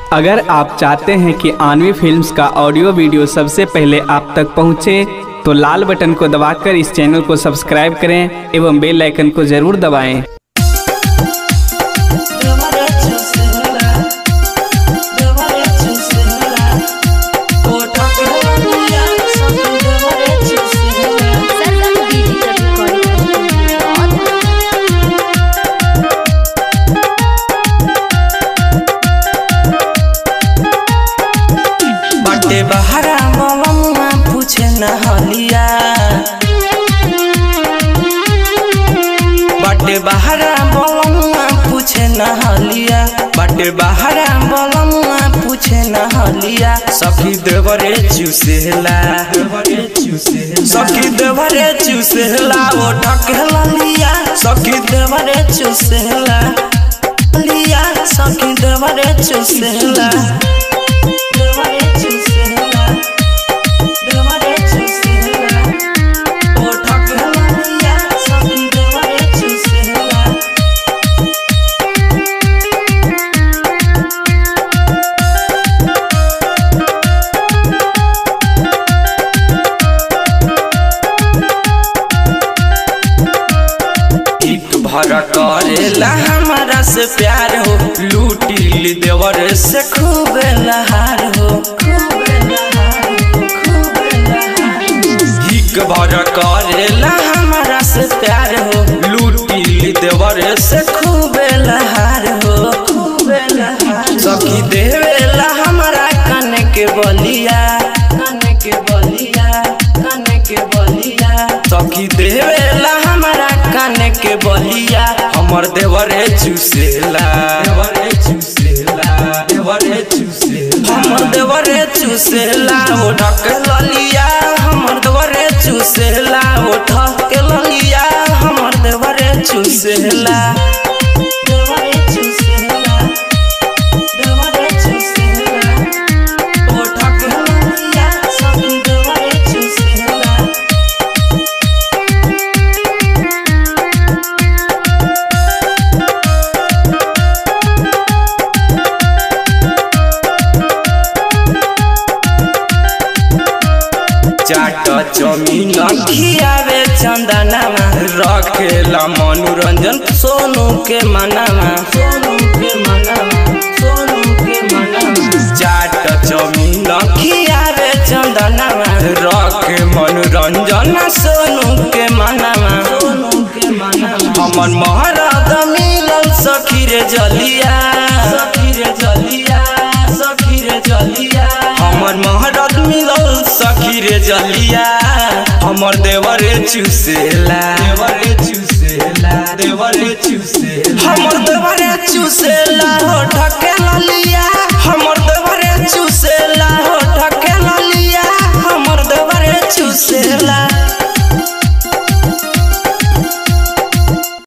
अगर आप चाहते हैं कि आनवी फिल्म्स का ऑडियो वीडियो सबसे पहले आप तक पहुंचे, तो लाल बटन को दबाकर इस चैनल को सब्सक्राइब करें एवं बेल आइकन को जरूर दबाएं। सरगम डिजिटल रिकॉर्डिंग बटे बहरा मलमुआ पूछे न हलिया बटे बहरा मलमुआ पूछे न हलिया बटे बहरा मलमुआ पूछे न हलिया सखी देवरे चूसेला सखी देवरे चूसेला ओ ढकेला लिया सखी देवरे चूसेला लिया सखी देवरे चूसेला देवरे चूसेला देवरे चूसेला ओ ढकेला लिया सखी देवरे चूसेला एक भर करेला हमारा से प्यार हो लूटी देवर से खूब लहार हो एक भर करेला हमारा से प्यार हो लूटी देवर से खूब लहार हो सखी देवेला हमारा कन के बलिया कन के बलिया कन के बलिया सखी देवेला हमारा कान के बलिया हमर देवरे चूसेला देवरे चूसेला देवरे चूसेला हमर देवरे चूसेला ओ ढक ललिया हमर देवरे चूसेला ओ ढक ललिया हमर देवरे चूसेला देवरे चूसेला देवरे चूसेला ओ ढक ललिया सब देवरे चूसेला चाट चौमीन खियावे चंदनामा रखेला मनोरंजन सोनू के मनामा सोनू के मनामा सोनू के मनामा चाट चौमीन खियावे चंदनामा रखे मनोरंजन सोनू के मनामा सोनू के मनामा हमर महाराज मिलल सखी रे जलिया सखी रे जलिया सखी रे जलिया हमर महाराज मिलल सखी रे जलिया हमर देवरे चूसेला देवरे चूसेला देवरे चूसेला हमर देवरे चूसेला हो ढके